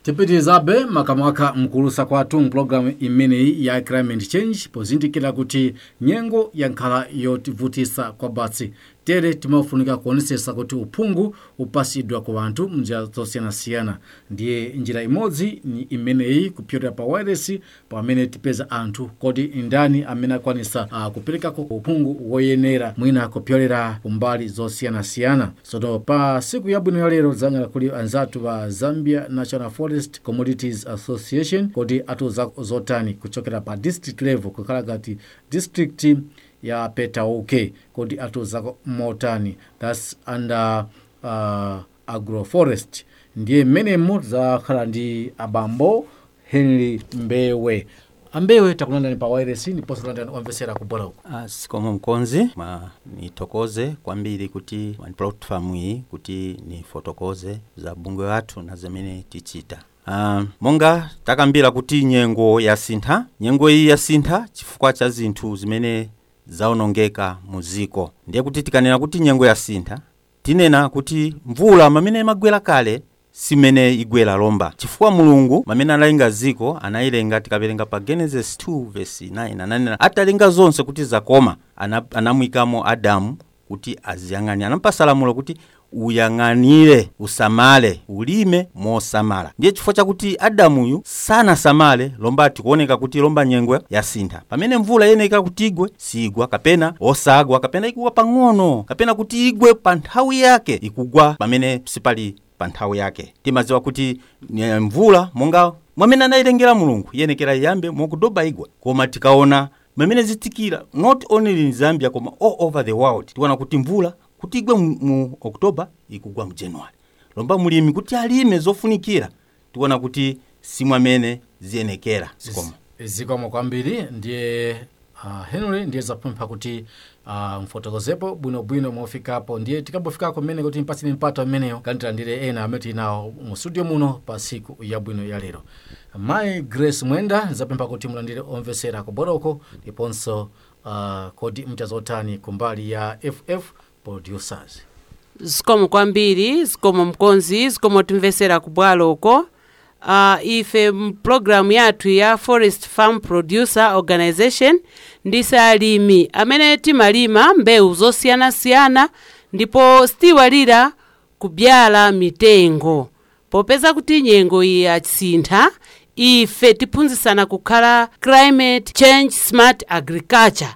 tipitirizabe makamaka mkulusa kwathu mpulogalamu imeneyi ya climate change pozindikira kuti nyengo yankhala yotivutisa kwa batsi tere timafunika kuonesesa kuti uphungu upasidwa ku anthu mnjira zosiyanasiyana ndiye njira imodzi ni imeneyi kupyolera pa wireless pamene tipeza anthu kodi ndani amene akwanisa uh, kuperekako uphungu woyenera mwina kupyolera kumbali zosiyanasiyana sono pa siku yabwino ya lero zanyala kuli anzathu pa zambia national forest commodities association kodi atiuza zotani kuchokera pa district level kukhala ngati district ya petauke kodi atiuzako motani thats under uh, agroforest ndiye mmenemo zakhala ndi abambo henry mbewe ambewe takulandani pa wireless ndiponso kulandani omvesera kubwera uko Ah, sikomo mkonzi ma nitokoze kwambiri kuti ma platform iyi kuti nifotokoze za bungwe wathu na zimene tichita Uh, monga takambira kuti nyengo yasintha nyengo iyi yasintha chifukwa cha zinthu zimene zaonongeka mu ziko ndiye kuti tikanena kuti nyengo yasintha tinena kuti mvula mamene imagwera kale simene igwera lomba chifukwa mulungu mamene analenga ziko anayilenga tikaverenga pa genesis 2 verse 9 ananena atalenga zonse kuti zakoma ana, anamwikamo adamu kuti aziyang'anire anampasa lamulo kuti uyang'anire usamale ulime mosamala ndiye chifukwa chakuti adamuyu sanasamale lomba tikuoneka kuti lomba nyengo yasintha pamene mvula yeneka kuti igwe sigwa kapena osagwa kapena ikugwa pang'ono kapena kuti igwe pa nthawi yake ikugwa pamene sipali pa nthawi yake timadziwa kuti eh, mvula monga mwamene anayilengera mulungu yenekera iyambe mokudoba igwe koma tikaona mamene zitikira not only in zambia koma all over the world tikuona kuti mvula kuti igwe mu, mu oktoba ikugwa mu january lomba mulimi kuti alime zofunikira tikuona kuti simwamene ziyenekera zikomo zikomo kwambiri ndiye uh, henry ndiye zapempha kuti uh, mfotokozepo bwinobwino mofikapo ndiye tikabofikako mmene kuti mpatseni mpato ameneyo kanitilandire ena amene tinawo mu studio muno pa siku yabwino ya lero mayi grace mwenda zapempha kuti mulandire omvesera kuboroko ndiponso uh, kodi mchazotani kumbali ya ff producers zikomo kwambiri zikomo mkonzi zikomo timvesera kubwalo uko uh, ife mpulogalamu yathu ya forest farm producer organization ndise alimi amene timalima mbewu zosiyanasiyana ndipo sitiwalira kubyala mitengo popeza kuti nyengo iyi yasintha ife tiphunzitsana kukhala climate change smart agriculture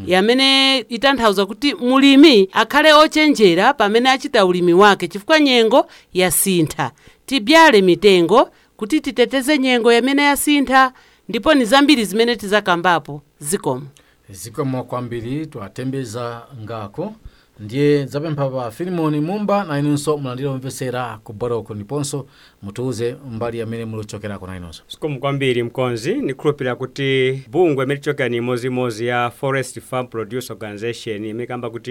yamene itanthauza kuti mulimi akhale ochenjera pamene achita ulimi wake chifukwa nyengo yasintha tibyale mitengo kuti titeteze nyengo yamene yasintha ndipo ni zambiri zimene tizakambapo zikomo zikomo kwambiri twatembeza ngako ndiye zapempha pa filimoni mumba na inunso mulandire omvesera kuboroko ndiponso mutiuze mbali amene mulichokerako na inunso sikomo kwambiri mkonzi nikhulupirira kuti bungwe imene tichokera ni imodzi ya forest farm produce organization imene kamba kuti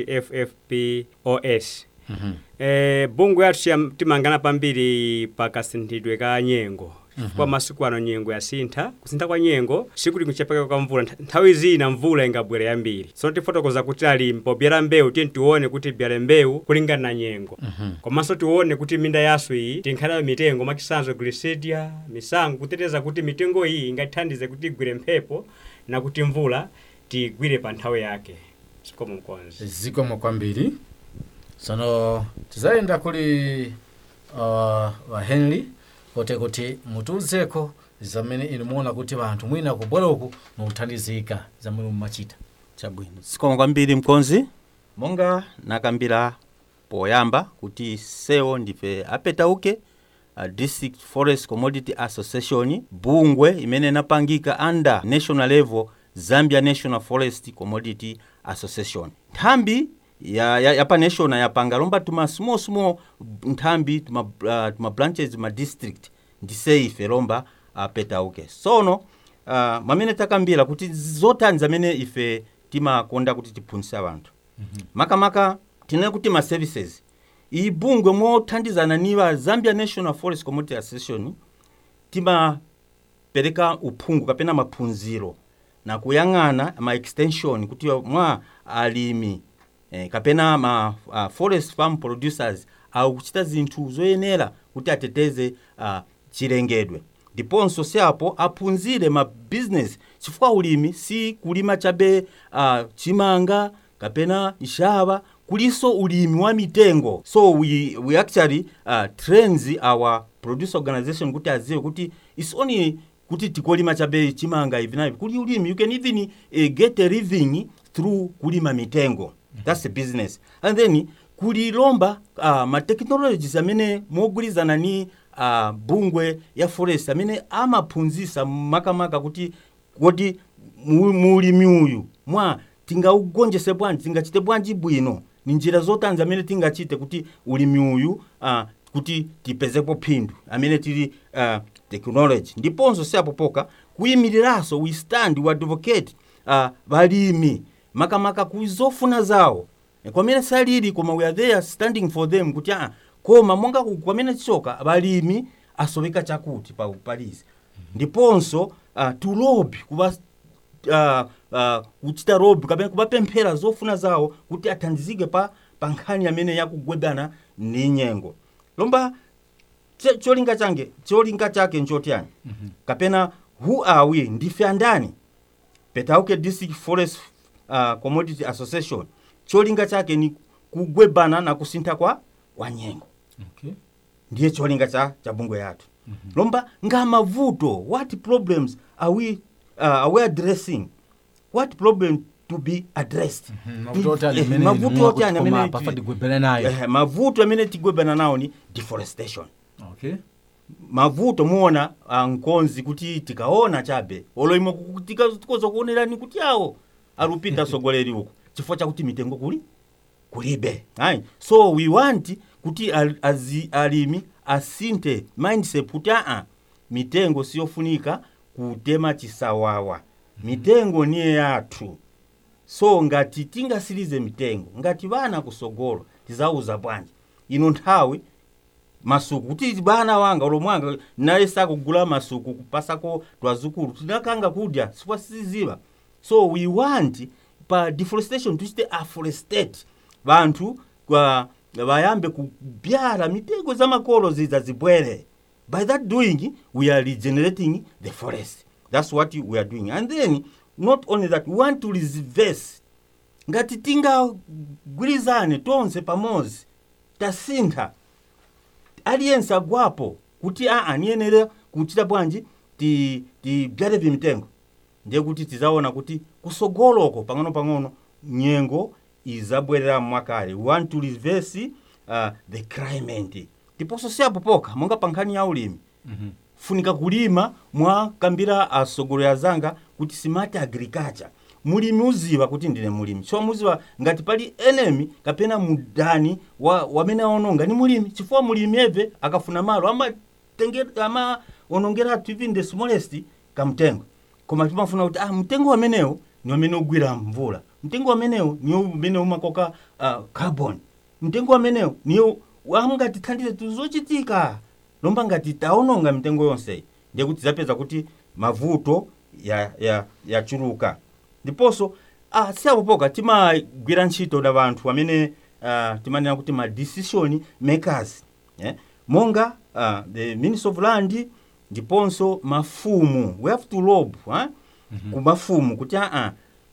ffpos Mhm. eh, bungwe yathu chiyam- timangana pambiri pa kasinthidwe ka nyengo chifukwa masiku ano nyengo yasintha kusintha kwa nyengo sikuti kuchepeka kwa mvula Ntha- nthawi zina mvula ingabwere yambiri tsono tifotokoza kuti alimi pobyala mbewu tiye tione kuti byale mbewu kulingana na nyengo komanso tione kuti minda yasu iyi tinkhalayo mitengo makisanzo glisidia misango kuteteza kuti mitengo iyi ingatithandize kuti igwire mphepo na kuti mvula tigwire pa nthawi yake sikomo mkonzi zikomo kwambiri sono tizayenda kuli uh, wa henry kote kuti mutiuzeko zamene inu muona kuti vanthu mwina kubwaloku nothandizika zamene mumachita chabwino zikomo kwambiri mkonzi monga nakambira poyamba kuti sewo ndife apetauke uh, district forest commodity association bungwe imene inapangika under national level zambia national forest commodity association nthambi ya, ya, yapa national yapanga lomba tuma small small nthambi tuma, uh, tuma branches ma district ndise ife lomba apetauke sono uh, mamene takambira kuti zotani zamene ife timakonda kuti tiphunzitse abantu makamaka tinene kuti ma services iyi bungwe mothandizana ni wa zambia national forest commodity association timapereka uphungu kapena maphunziro na kuyang'ana ma extension kuti mwa alimi eh, kapena ma uh, forest farm producers akuchita zinthu zoyenera kuti ateteze uh, chilengedwe ndiponso siapo aphunzire ma business chifukwa ulimi si kulima chabe uh, chimanga kapena nshava kuliso ulimi wa mitengo so we, we actually uh, trains our producer organization kuti aziwe kuti its only kuti tikolima chabe chimanga ivi naivi kuli ulimi you can even uh, get a living through kulima mitengo that's a business and then kulilomba uh, ma technologies amene mogwirizana ni uh, bungwe ya forest amene amaphunzisa makamaka kuti kuti mu- mulimi uyu mwa tingaugonjese bwanji tingachite bwanji bwino ni njira zotanzi amene tingachite kuti ulimi uyu uh, kuti tipezepo phindu amene tili uh, technology ndiponso siapopoka kuyimiriranso we stand we advocate uh, balimi makamaka kuzofuna zawo E, kwamene salili koma we are there standing for them kuti ah, koma monga ku- kwamene tichoka balimi asoweka chakuti pa palizi ndiponso uh, to lobby kuba uh, uh, kuchita lobby kapena kubapemphera zofuna zawo kuti athandizike pa pa nkhani amene yakugwebana ni nyengo lomba che- cholinga change cholinga chake nchotiyani kapena who are we ndife andani petauke district forest uh, commodity association cholinga chake ni kugwebana na kusintha kwa kwa nyengo okay. ndiye cholinga cha, cha bungwe yathu mm-hmm. lomba nga mavuto what problems are we, uh, are we addressing what problem to be addressed Mhm, mavuto oti ali Eh, amene mavuto mwa oti ani kuti koma amene pafa ti- tigwebele nayo eh, mavuto amene tigwebana nawo ni deforestation okay. mavuto muona uh, nkonzi kuti tikaona chabe oloimo tikoza kuonerani kuti awo alupita sogoleri uku chifukwa chakuti mitengo kuli kulibe ayi so we want kuti al, azi, alimi asinte mindset kuti aa mitengo siyofunika kutema chisawawa mitengo niye yathu so ngati tingasirize mitengo ngati vana kusogolo tizauza bwanji ino nthawi masuku kuti bana wanga olomwanga naye sakugula masuku kupasako twazukulu tinakanga kudya sifwa siziva so we want pa deforestation tuchite afforestate vanthu kwa vayambe kubyala mitengo za makolo ziza zibwere by that doing we are regenerating the forest that's what we are doing and then not only that we want to reverse ngati tingagwirizane tonse pamodzi tasintha aliyense agwapo kuti aa niyenera kuchita bwanji ti- tibyale vimitengo ndiye kuti tizaona kuti kusogoloko pang'ono-pang'ono nyengo izabwerera mwakale we want to reverse uh, the climate ndiponso siapopoka monga pa nkhani ya ulimi Mhm. funika kulima mwakambira asogoleri azanga kuti smart agriculture mulimi uziva kuti ndine mulimi so muziva ngati pali enemy kapena mudani wa, wamene aononga ni mulimi chifukwa mulimi eve akafuna malo amatenge- amaonongeratu even the smallest kamtengo koma timafuna kuti ah, mtengo wamenewo ni wamene ugwira mvula mtengo wamenewo ni umene umakoka uh, carbon mtengo wamenewo niyo amngatithandize tuzochitika lomba ngati taononga mitengo yonseyi ndiye kuti zapeza kuti mavuto yachuluka ya, ya ndiponso ah, siapopoka timagwira ntchito na vanthu amene uh, timanena kuti ma decision makers eh? monga uh, the minister of land ndiponso mafumu we have to lob eh? mm-hmm. ku mafumu kuti aa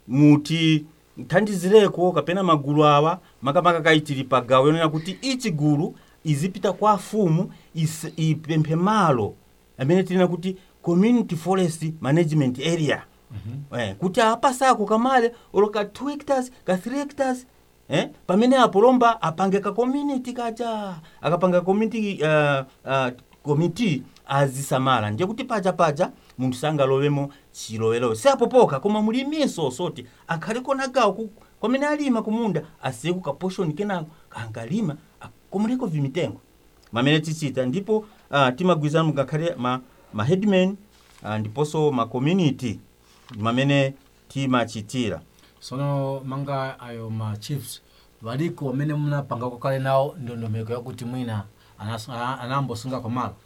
muti thandizireko kapena magulu awa makamaka kaitiri pagawo yonena kuti ichi gulu izipita kwa afumu is- ipemphe malo amene tinena kuti community forest management area mm-hmm. eh, kuti apasako kamale olo ka 2 hectares ka 3 hectares eh, pamene apo lomba apange ka community kacha akapanga community uh, uh, committee azisamala ndiye kuti paja paja munthu sangalowemo chilowelowe siapopoka koma muliminso soti akhaliko nagawo ku- kwamene alima kumunda asiye kukaposhoni kenako kangalima akomereko vimitengo mamene tichita ndipo uh, timagwirizana ngakhale ma, ma headman uh, ndiponso ma community mamene timachitira sono manga ayo ma chiefs valiko amene munapangako kale nawo ndondomeko yakuti mwina anas- ana- anambosunga kwamalo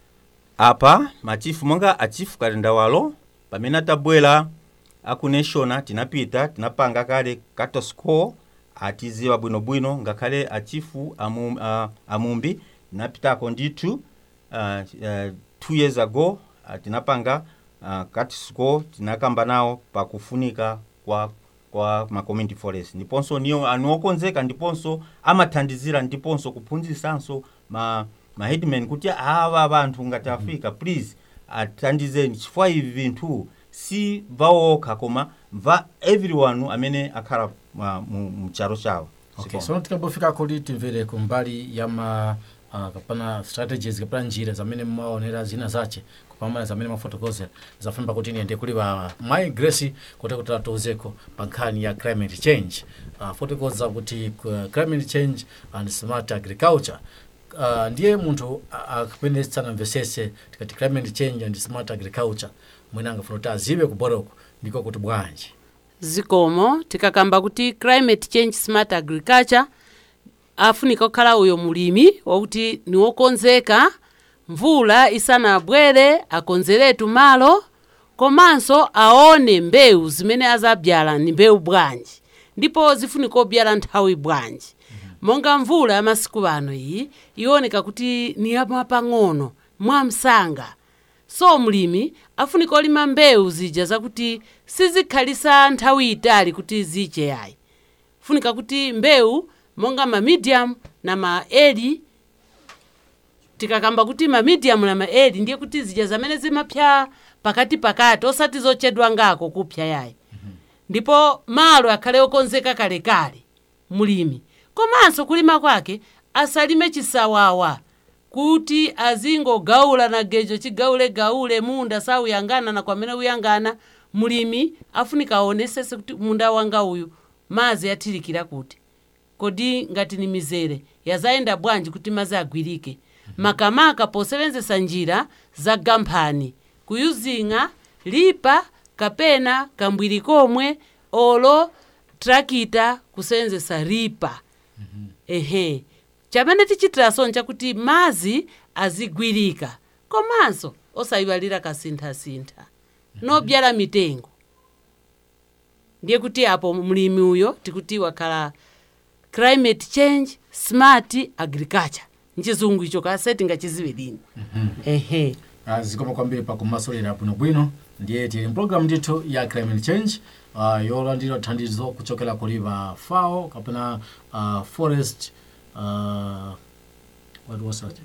apa machifu monga achifu kalendawalo pamene atabwera aku national tinapita tinapanga kale cattle score atiziwa bwinobwino ngakhale achifu amu, uh, amumbi tinapitako ndithu uh, uh, two years ago uh, tinapanga uh, katisco tinakamba nawo pakufunika kwa kwa ma community forest ndiponso niyo anu okonzeka ndiponso amathandizira ndiponso kuphunzisanso ma, ma headman kuti awa banthu ngati afika please athandizeni chifukwa ivi vinthu si vawo okha koma va everyone amene akhala uh, mu, mu charo chawo okay so tikambofika kuti timvere kumbali ya ma uh, kapana strategies kapana njira zamene mmaonera zina zace kupambana zamene mafotokozera zafamba kuti niyende kuli pa mai grace kuti kuti atiuzeko pa nkhani ya climate change uh, fotokoza kuti uh, climate change and smart agriculture uh, ndiye munthu akapene sanamvesese tikati climate change and smart agriculture mwina angafuna kuti aziwe kuboroko ndiko kuti bwanji zikomo tikakamba kuti climate change smart agriculture afunika kukhala uyo mulimi wakuti niwokonzeka mvula isanabwere akonzeretu malo komanso aone mbewu zimene azabyala ni mbewu bwanji ndipo zifunika obyala nthawi bwanji monga mvula ya masiku ano iyi iwoneka kuti ni yapang'ono mwamsanga so mlimi afunika olima mbewu zija zakuti sizikhalisa nthawi itali kuti ziche yayi funika kuti mbewu monga ma medium na ma early tikakamba kuti ma medium na ma early ndiye kuti zija zamene zimapya pakati pakati osati zochedwa ngako kupya yayi ndipo malo akhale okonzeka kalekale mulimi komanso kulima kwake asalime chisawawa kuti azingogawula na gejo chigawulegawule munda sauyangana na kwamene uyangana mulimi afunika aonesese kuti munda wanga uyu mazi athilikira kuti kodi ngati ni mizere yazayenda bwanji kuti mazi agwirike makamaka posevenzesa njira za gamphani kuyuzinga lipa kapena kambwiri komwe olo trakita kusevenzesa ripa ehe chamene tichitiraso nchakuti mazi azigwirika komanso osayiwalira kasinthasintha nobyala mitengo ndiye kuti apo mlimi uyo tikuti wakhala climate change smart agriculture mchizungu icho kase tingachiziwe lini ehe Ah, zikoma kwambiri pakumasulira bwinobwino ndiye tili mpulogalamu ndithu ya climate change uh, yolandira thandizo kuchokera kuliva fao kapena uh, forest uh, what was that?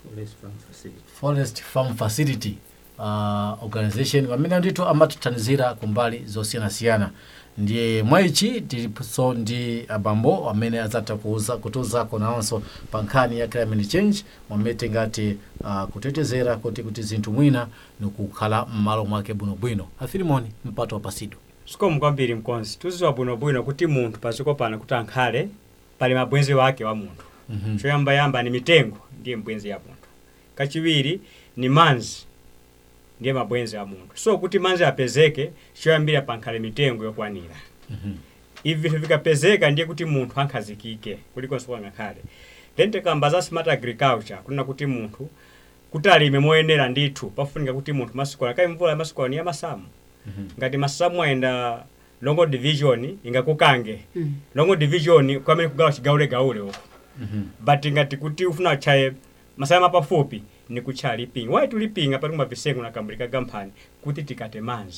forest farm facility uh, organization pamene ndithu amatithandizira kumbali zosiyanasiyana ndiye mwaichi tiliso ndi abambo amene adzatha kuuza kutiuzako nawonso pa nkhani ya climate change mwamene tingati uh, kutetezera kuti kuti zinthu mwina nikukhala m'malo mwake bwinobwino afilimoni mpato wapasidwa sikomu kwambiri mkonzi tuziwa bwinobwino kuti munthu paziko pano kuti ankhale pali mabwenzi wake wa munthu Mhm. choyambayamba ni mitengo ndiye mbwenzi ya munthu kachiwiri ni manzi ndiye mabwenzi a munthu so kuti manzi apezeke choyambira pankhale mitengo yokwanira Mhm. ivi vinthu vikapezeka ndiye kuti munthu ankhazikike kulikonso kwangakhale then tikamba za smart agriculture kunena kuti munthu kuti alime moyenera ndithu pafunika kuti munthu masiku ano kai mvula ya masiku ano ni ya masamu Mhm. ngati masamu ayenda longo division ingakukange Mm. longo division kwamene kugawa chigawulegawule uko Mhm. but ngati kuti ufuna uchaye masaya mapafupi ni kutcha lipinga wayi tulipinga pali kumavisengu na kambulika gamphani kuti tikate manzi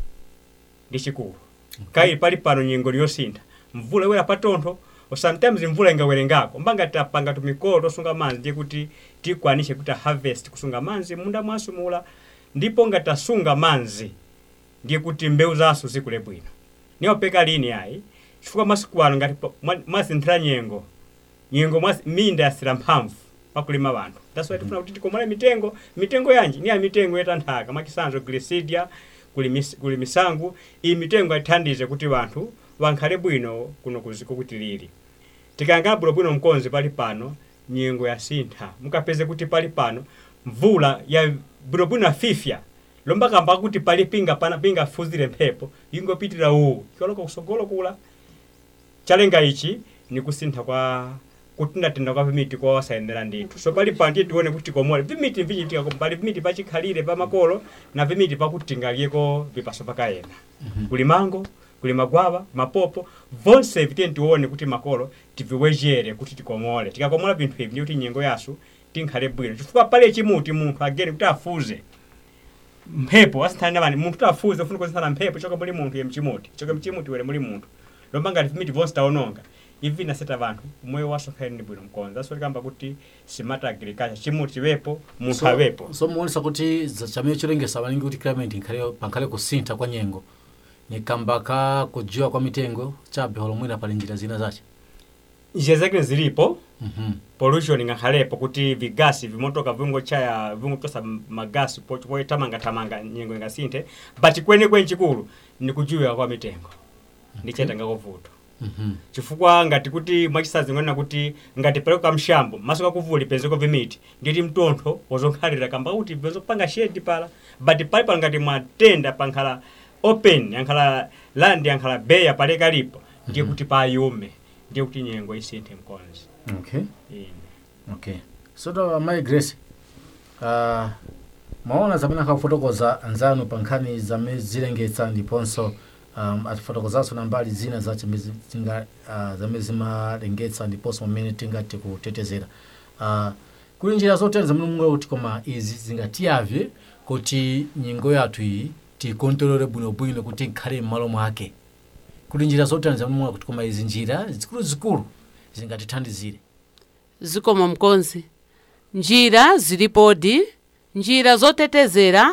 ndi chikulu kaili pali pano nyengo liyosintha mvula iwera patontho or sometimes mvula ingawerengako mbanga tapanga tumikolo tosunga manzi ndiye kuti tikwanishe kuti harvest kusunga manzi munda mwasumula ndipo ngatasunga manzi ndiye kuti mbewu zaso zikule bwino niwapeka lini ayi chifukwa masiku ano ngati pa- mwa- mwasinthira nyengo nyengo mwa minda yasira mphamvu pakulima vanthu that's why tifuna kuti tikomole mitengo mitengo yanji ni ya mitengo yetanthaka mwachisanzo glisidia kuli, mis, kuli misangu iyi mitengo ithandize kuti vanthu vankhale bwino kuno kuziko kuti lili tikayangana bwinobwino mkonzi pali pano nyengo yasintha mukapeze kuti pali pano mvula ya bwinobwino afifya lomba kamba kuti pali pinga pana pinga fuzire mphepo ingopitira uwu kioloka kusogolo kula chalenga ichi ni kusintha kwa kutindatenda kwa vimiti kwa wasayendera ndithu so pali pano tiye tione kuti komole vimiti vichitika pali vimiti pachikhalire pa makolo na vimiti pakutingaliyeko vipaso pakayena kuli mango kuli magwava mapopo vonse vitiye tione kuti makolo tiviwejere kuti tikomole tikakomola vinthu ivi ndi kuti nyengo yasu tinkhale bwino chifukwa pale chimuti munthu agere kuti afuze mphepo asinthana na vani munthu kuti afuze ufuna kusinthana mphepo choka muli munthu ye mchimuti choka mchimuti wele muli munthu lomba ngati vimiti vonse taononga ivi naseta vanthu moyo wasonkhani ni bwino mkonza aso likamba kuti smart agriculture chimuti chivepo munthu avepo so muonesa kuti za- chamene chilengesa malingi kuti climate inkhale pankhale kusintha kwa nyengo nikamba ka kujiwa kwa mitengo chabe holomwina pali njira zina zace njira zake zilipo Mhm. pollution ngakhalepo kuti vigasi vimotoka vingochaya vingotosa magasi po- poitamangatamanga nyengo ingasinthe but kwenikweni chikulu ni kujiwika kwa mitengo ndichetanga kuvuto Mhm. chifukwa ngati kuti mwachisazi ng'onena kuti ngati pale kamshambo maso kakuvuli penzeko vimiti nditi mtontho wozonkhalira kamba kuti vezopanga shedi pala but pali pala ngati mwatenda pankhala open yankhala land yankhala beya pale kalipo ndiye kuti payume ndiye kuti nyengo isinthe mkonzi okay Ine. okay so to mai grace uh, maona zamene akafotokoza anzanu pa nkhani zamene zilengetsa ndiponso um, atifotokozanso na mbali zina zace mezi- zinga- uh, zamene zimalengetsa ndiponso mmene tingati kutetezera uh, kuli njira zotere zamene munga kuti koma izi zingatiyavye kuti nyengo yathu iyi tikontrolere bwinobwino kuti ikhale m'malo mwake kuli njira zotere zamene munga kuti koma izi njira zikuluzikulu zingatithandizire zikomo mkonzi njira zilipodi njira zotetezera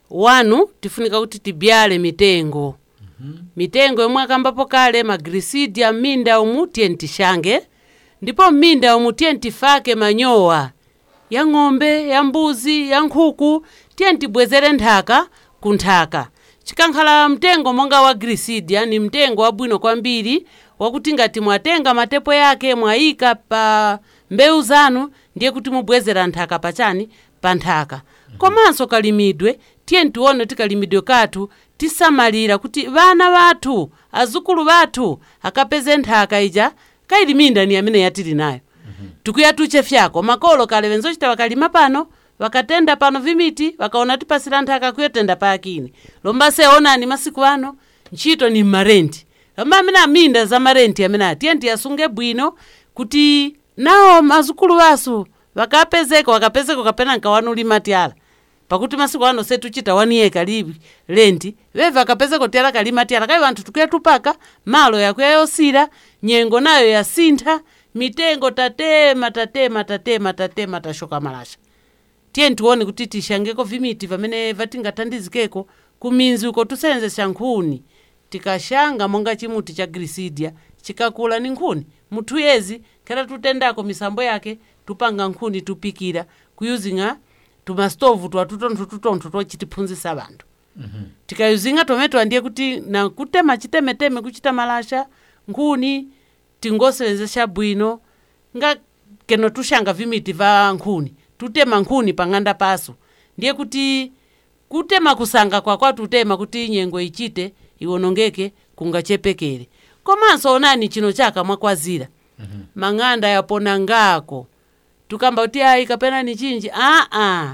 wanu tifunika kuti tibyale mitengo mitengo yomwe akambapo kale magrisidia m'minda umu tiye ntishange ndipo m'minda umu tiye ntifake manyowa ya ng'ombe ya mbuzi ya nkhuku tiye ntibwezere nthaka ku nthaka chikankhala mtengo monga wa grisidia ni mtengo wabwino kwambiri wakuti ngati mwatenga matepo yake mwayika pa mbewu zanu ndiye kuti mubwezera nthaka pachani pa nthaka komanso kalimidwe tiye ntione kuti kalimidwe kathu tisamalira kuti vana vathu azukulu vathu akapeze nthaka ija kailiminda ni amene yatili nayo tikuyatuche fyako makolo kale venzochita vakalima pano vakatenda pano vimiti vakaona tipasira nthaka kuyotenda pa akini lomba seonani masiku ano ntchito ni mmarenti lomba amene aminda za marenti amene atiye ndiyasunge bwino kuti nawo mazukulu vasu vakapezeka vakapezeka kapena nkawanulima tyala pakuti masiku ano setuchita waniyeka libi lendi veve akapezeka tyala kalima tyala kayi vanthu tikuya tupaka malo yakuya yosira nyengo nayo yasintha mitengo tatema tatema tatema tatema tashoka malasha tiye ntione kuti tishangeko vimiti vamene vatingathandizikeko kuminzi uko tusenzesa nkhuni tikashanga monga chimuti cha grisidia chikakula ni nkhuni muthu yezi khera tutendako misambo yake tupanga nkhuni tupikira kuyuzinga tumastovu twatutontho tutontho tochitiphunzisa vanthu tikayuzinga tometo ndiye kuti na kutema chitemeteme kuchita malasha nkhuni tingosenzesha bwino nga keno tushanga vimiti va nkhuni tutema nkhuni pang'anda paso ndiye kuti kutema kusanga kwakwa tutema kuti nyengo ichite iwonongeke kungachepekere komanso onani chino chaka mwakwazira mang'anda yapona ngako tukamba kuti ayi kapena ni chinji aa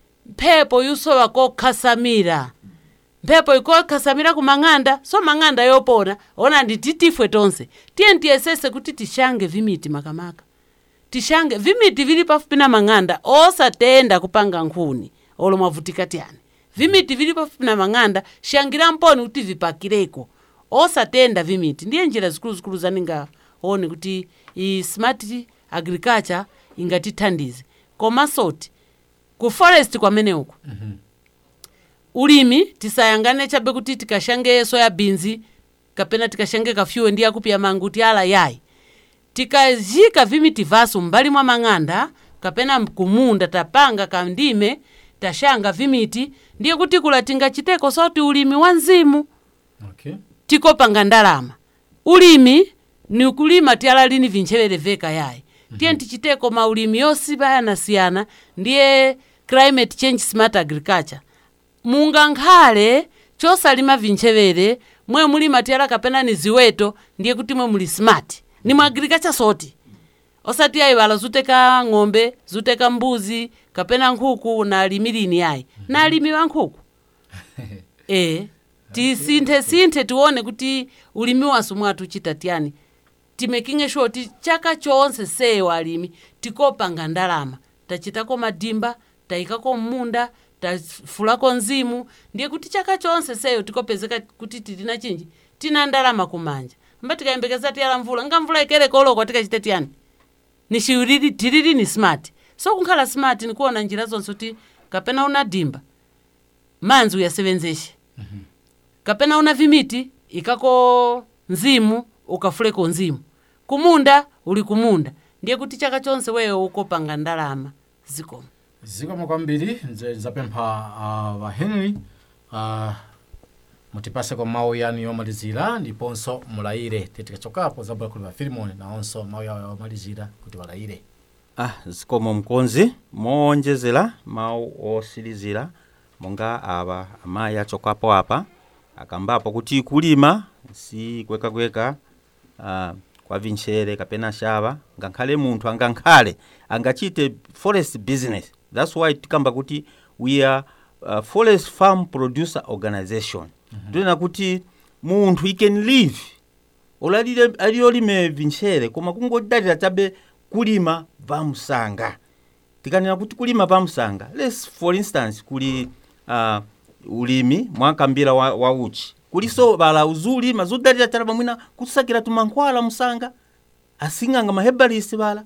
mphepo yusowa kokhasamira mphepo ikokhasamira ku mang'anda so mang'anda yopona ona nditi tifwe tonse tiye ntiyesese kuti tishange vimiti makamaka tishange vimiti vili pafupi na mang'anda osatenda kupanga nkhuni olo mwavutika tiyani vimiti vili pafupi na mang'anda shangira mponi kuti vipakireko osatenda vimiti ndiye njira zikuluzikulu zaningaone kuti i smart agriculture ingatithandize komasoti ku forest kwamene uku ulimi tisayangane chabe kuti tikashange soya beans kapena tikashange kafyuwe ndi yakupya mangu ti ala yayi tikazika vimiti vaso m'mbali mwa mang'anda kapena kumunda tapanga kandime tashanga vimiti ndiye kuti kula tingachiteko soti ulimi wa mzimu okay tikopanga ndalama ulimi ni kulima tyala lini vintchevere veka yayi tiye tichiteko maulimi yosiyanasiyana ndiye climate change smart agriculture mungankhale chosalima vintchevere mwe mulima tyala kapena ni ziweto ndiye kuti mwe muli smart ni mu agriculture soti osati ayiwala zuteka ng'ombe zuteka mbuzi kapena nkhuku na alimi lini yayi na alimi wa nkhuku e tisinthe sinthe tione kuti ulimi wasu mwathu chita tiyani timekinge sure ti chaka chonse sewa alimi tikopanga ndalama tachitako madimba tayikako mmunda tafulako mzimu ndiye kuti chaka chonse seyo tikopezeka kuti tilina chinji tina ndalama kumanja mba tikayembekeza tiyala mvula nga mvula ikereka olokwa tikachite tiyani ni chiwiriri tiriri ni smart so kunkhala smart nikuona njira zonse kuti kapena una dimba manzi uyasevenzeshe kapena una vimiti ikako nzimu ukafuleko nzimu kumunda uli kumunda ndiye kuti chaka chonse weyo ukopanga ndalama zikomo zikomo kwambiri nze nzapempha uh, vahenry uh, mutipase kwa mawu yanu yomalizira ndiponso mulayire titikachokapo zabula kuli vafilimoni nawonso mawu yawo yomalizira kuti walayire ah zikomo mkonzi moonjezera mawu osilizira monga ava amayi achokapo apa akambapo kuti kulima si kwekakweka ah, kwa vinchere kapena shava ngakhale munthu angankhale angachite forest business that's why tikamba kuti we are uh, forest farm producer organization ndinena kuti munthu he can live olalire aliyolime vinchere koma kungodalira chabe kulima vamsanga tikanena kuti kulima vamsanga les for instance kuli uh, ulimi mwakambira wa, wa uchi kuliso vala uzulima zodalira chala pamwina kusakira tumankhwala msanga asing'anga mahebalisi vala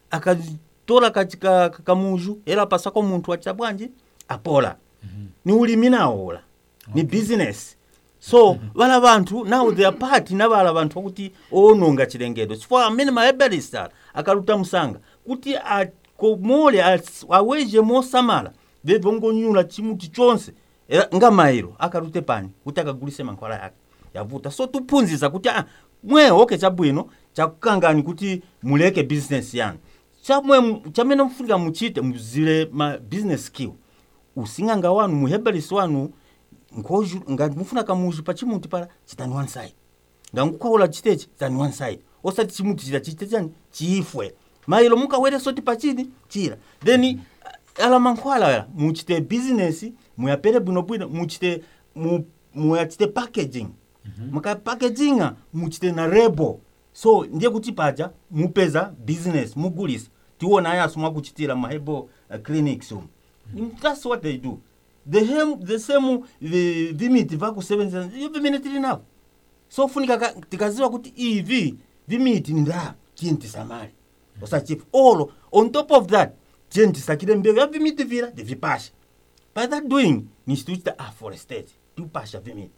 akatola kachika kamuju era pasako munthu wacha bwanji apola ni ulimi nawola ni business so vala vanthu now they are part na vala vanthu akuti owononga chilengedwe chifukwa amene mahebalist ala akaluta msanga kuti akomole as- aweje mosamala vebve ngonyula chimuti chonse era nga mairo akalute pani kuti akagulise mankhwala yake yavuta so tuphunzitsa kuti ah, mwe okay chabwino chakukangani kuti muleke business yanu chamwe mu- chamene mufunika muchite muzile ma business skill using'anga wanu muhebalisi wanu nkhoju ngati mufuna kamuzu pa chimuti pala chitani one side ngangukwaula chitechi chitani one side osati chimuti chita chite chani chifwe mailo mukawere soti pachini chira then uh, ala mankhwala aya muchite business muyapere bwinobwino muchite mu, muyachite packaging mukapackaging muchite na rebo so ndiye kuti paja mupeza business mugulisa tiona ayaso mwakuchitira mahebo uh, clinics umu that's what they do the, hem, the same the, vimiti vakusevenzesa iyo vimene tili navo so funika ka- tikaziwa kuti ivi vimiti ni nda tiyeni tisamale osachifa olo on top of that tiyeni tisakire mbewu ya vimiti vira ndivipasha by that doing nisituchita afforestate tiupasha vimiti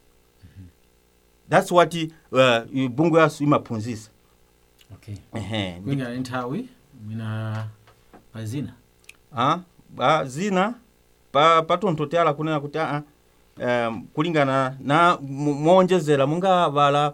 that's what uh, bungu yasu imaphunzisa okay. Ehe, kwingana ni nthawi mwina pazina ah, ba, zina pa patonthotera kunena kuti aa um, kulingana na mo- moonjezera munga vala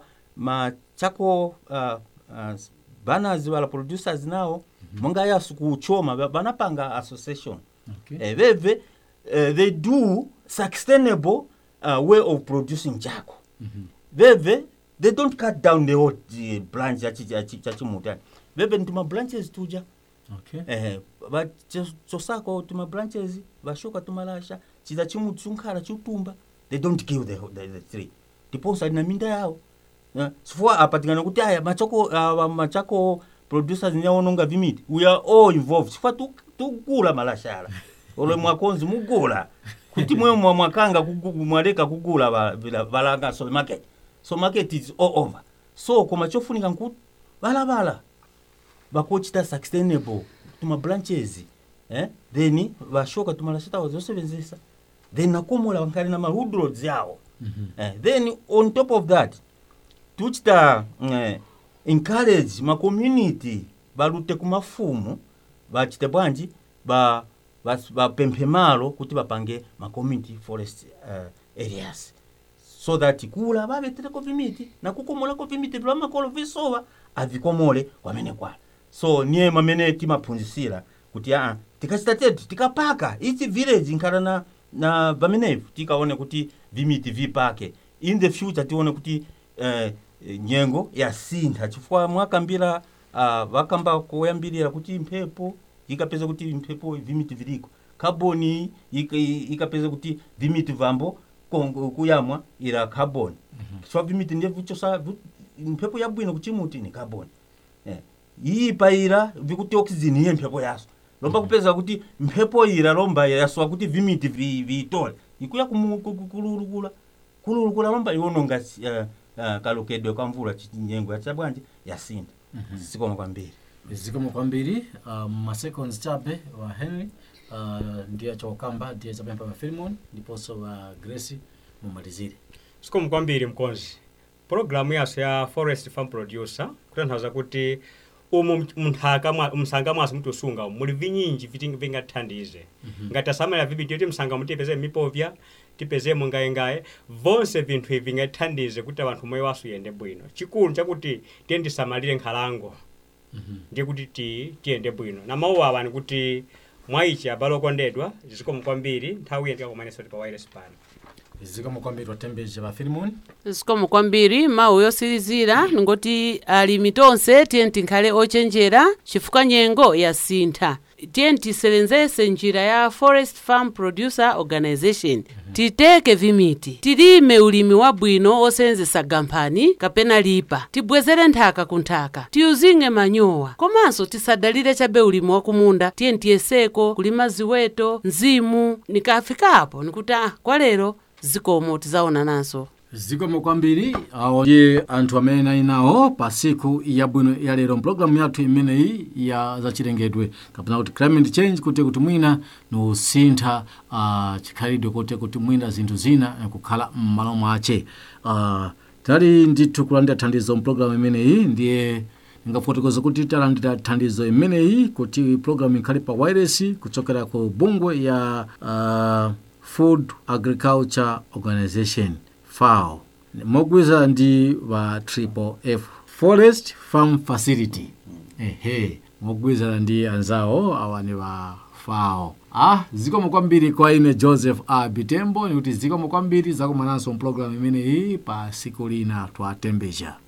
machako uh, uh, banners vala producers nawo munga yasu kuchoma ba- banapanga association okay. eh, veve uh, they do sustainable uh, way of producing chako Mhm. veve they don't cut down the whole uh, branch chachimuti veve ntima branches tuja okay. eh va chosako tuma branches vashoka tumalasha chiza chimuti chunkhala chutumba they don't kill the, the, the tree ndiponso ali na minda yawo Eh, chifukwa apa tikana kuti aya machako uh, machako producers nyaononga vimiti we are all involved chifukwa tu- tukugula malashala ole mwakonzi mugula kuti mwe mwa- mwakanga kugu- mwaleka kugula va- vila- valanga so market so market is all over so koma chofunika nkuti valavala vakochita sustainable tuma branches eh? then vashoka tumalashita zosevenzesa then nakomola vankhali na mahudrods yawo Mhm. eh, then on top of that tuchita eh, encourage macommunity valute kumafumu vachite bwanji va- vas- vapemphe malo kuti vapange macommunity forest uh, areas so that kula vavetereko vimiti nakukomolako vimiti vila makolo visova avikomole kwamene kwala so niye mamene timaphunzisira kuti aa tikachita tetu tikapaka ichi village nkhala na na vamenevu tikaone kuti vimiti vipake in the future tione kuti eh, nyengo yasintha chifukwa mwakambira uh, vakamba koyambirira kuti mphepo ikapeza kuti mphepo vimiti viliko kaboni ika- ikapeza kuti vimiti vambo kongo- kuyamwa ila carbon chifukwa vimiti ndiye vichosa vi- mphepo yabwino kuchimuti ni carbon eh. iyi paira vikuti oxygen iye mphepo yaso lomba kupeza kuti mphepo ira lomba yasowa kuti vimiti vi- viitole ikuya kumu- ku- ku- kululukula kululukula lomba iwononga uh, uh, kalokedwe kwa mvula chinyengo yacha bwanji yasinda sikoma kwambiri zikomo kwambiri uh, maseconds chabe wa henry uh, ndiye chokamba ndiye chapempa wa filimon ndiponso wa grace mumalizire sikomu kwambiri mkonzi programu yaso ya forest farm producer kutanthauza kuti umu munthaka mwa- msanga mwaso mutiusunga umu muli vinyinji viti vingathandize ngati asamalira vibiti kuti msanga mutipeze mipovya tipezemo ngayengaye vonse vinthu ivi vingathandize kuti anthu moyo waso uyende bwino chikulu chakuti tiye ndisamalire nkhalango ndiye kuti ti tiyende bwino na mawu awa ni kuti mwaichi abale okondedwa zikomo kwambiri nthawi yendika kumaneso ti pa wireless pano zikomo kwambiri watembeje wa filimon zikomo kwambiri mawu yosirizira ningoti alimi tonse tiye tinkhale ochenjera chifukwa nyengo yasintha tiye tisenzese njira ya forest farm producer organization titeke vimiti tilime ulimi wabwino osenzesa gamphani kapena lipa tibwezere nthaka ku nthaka tiyuzinge manyowa komanso tisadalire chabe ulimi wakumunda tiye tiyeseko kulima ziweto mzimu nikafikapo nikuti ah kwa lero zikomo tizaona nazo zikomo kwambiri awo ndiye anthu amene nali nawo pa siku yabwino ya lero mpulogalamu yathu imeneyi ya zachilengedwe kapena kuti climate change kuti kuti mwina niusintha uh, chikhalidwe kuti kuti mwina zinthu zina eh, kukhala m'malo mwace uh, tali ndithu kulandira thandizo mpulogalamu imeneyi ndiye ndingafotokoza kuti talandira thandizo imeneyi kuti programu ikhale pa wireless kuchokera ku bungwe ya uh, food agriculture organization FAO mogwirizana ndi wa triple f forest farm facility ehe mogwirizana ndi anzawo awa ni wa FAO ah zikomo kwambiri kwa ine joseph a bitembo nikuti zikomo kwambiri zakumananso mpulogalamu imeneyi pa siku lina twatembeja